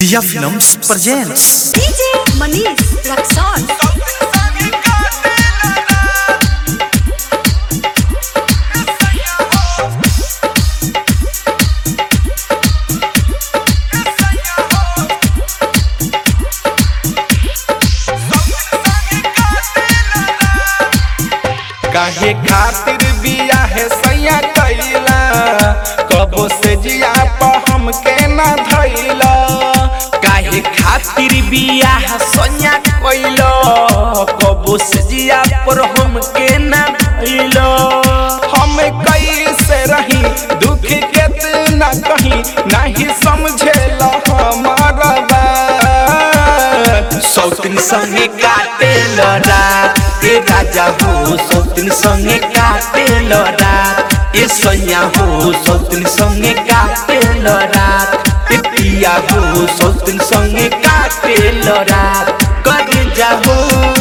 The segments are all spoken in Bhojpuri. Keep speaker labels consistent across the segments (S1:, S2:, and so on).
S1: Dia Films presents
S2: DJ Manish Raxon.
S3: काहे खातिर बिया है सैया कैला कबो से जिया पर हमके ना धैला काहे खातिर बिया है सैया कैला कबो से जिया पर हमके ना धैला हम कैसे रही दुख केतना कहीं नहीं समझेला हमारा बात सौतन संगे काटे रात ए राजा हो सौतन संगे काटे रात ए सैया हो सौतन संगे काटे रात ए पिया हो सौतन संगे काटे रात कर जाहो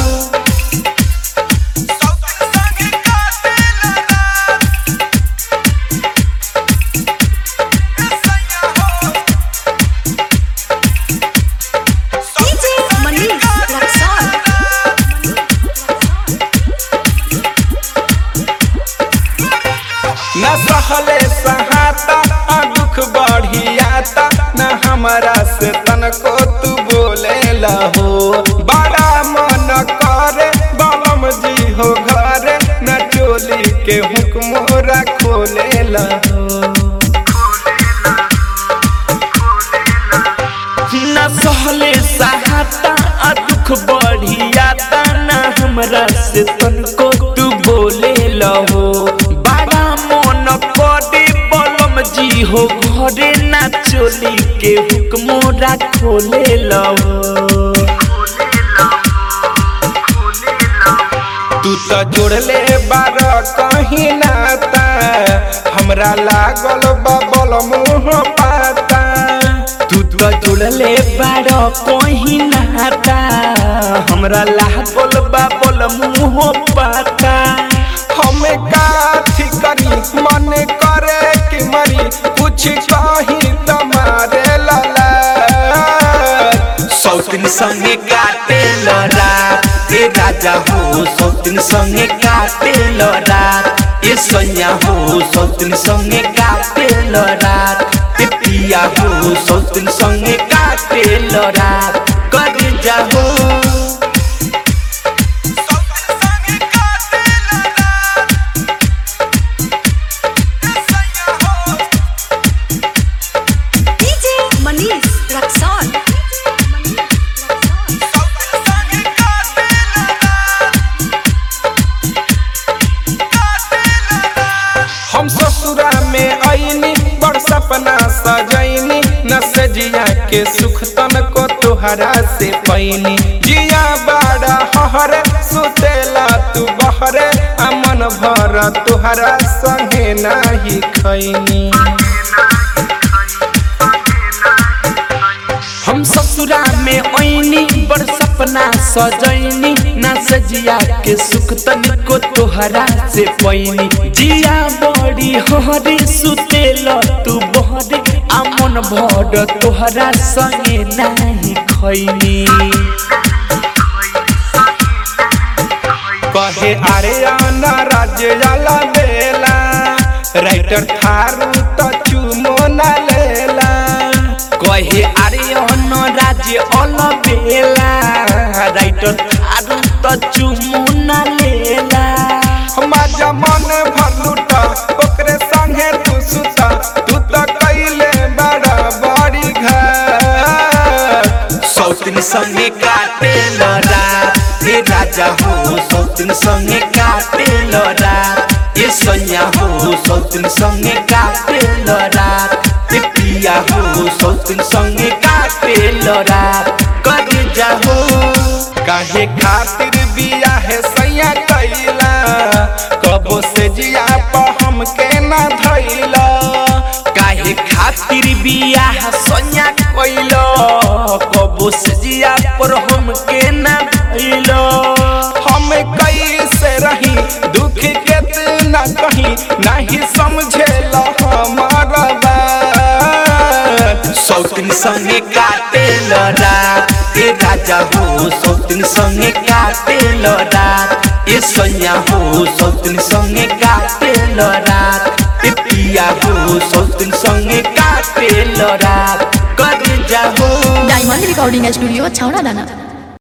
S2: DJ Manish Raxon.
S3: न सहले सहाता आ दुख बढ़ियाता न हमरा से तनको तू बोले लहो बड़ा मन करे बलम जी हो घरे न चोली के हुक्मोरा खोले लहो न सहले सहाता आ दुख बढ़ियाता न हमरा से तनको तू बोले लहो बड़ा मन करे बलम जी हो घरे ना चोली के हुक्मोरा खोले लहो तू तो जोड़ले बार कहीं नाता हमरा लागल बबल मुँह पाता तू तो जोड़ले बार कहीं नाता हमरा लागल बबल मुँह पाता हम काथी करी मन करे कि मरी कुछ कहीं तुम्हारे लला सौतन संगे काटे रात ए राजा हो सौतन संगे काटे रात ए सैया हो सौतन संगे काटे रात ए पिया हो सौतन संगे काटे रात कर जाहो
S2: DJ Manish Raxon.
S3: हम ससुरा में आईनी बड़ सपना सजैनी न सजिया के सुख तन को तुहरा से पैनी जिया बड़ा हहरे सुतेला तू बहरे अमन भर तुहरा संगे नाही खैनी हम ससुरा में ऐनी बड़ सपना सजैनी ना सजिया के सुख तनिको तोहरा से पैनी जिया बड़ी हरी सुतेल तू बहरे आमन भर तोहरा संगे नाही खैनी कहे अरे आना राज्य जाला बेला राइटर थारू तो चुमो ना लेला कहे अरे अन राज्य अल बेला राइटर थारू तो चुमो ना लेला हमारा मन भर लुटा ओकरे संगे तू सुता तू तो कैले बड़ा बड़ी घर सौतन संगे काटे रात ए राजा हो सौतन संगे काटे रात ए सैया हो सौतन संगे काटे रात ए पिया हो सौतन संगे काटे रात कर जाहो काहे खातिर बिया है सैया कैला कबो से जिया पर हमके ना धैला काहे खातिर बिया है सैया कैला कबो से जिया पर हमके ना धैला हम कैसे रही दुख केतना कहीं नहीं समझेला हमारा बात सौतिन संगे काटे रात ए राजा हो सौतिन संगे काटे रात ए सैया हो सौतिन संगे काटे रात ए पिया हो सौतिन संगे काटे रात कर जाहो
S4: डायमंड रिकॉर्डिंग स्टूडियो छावड़ा दाना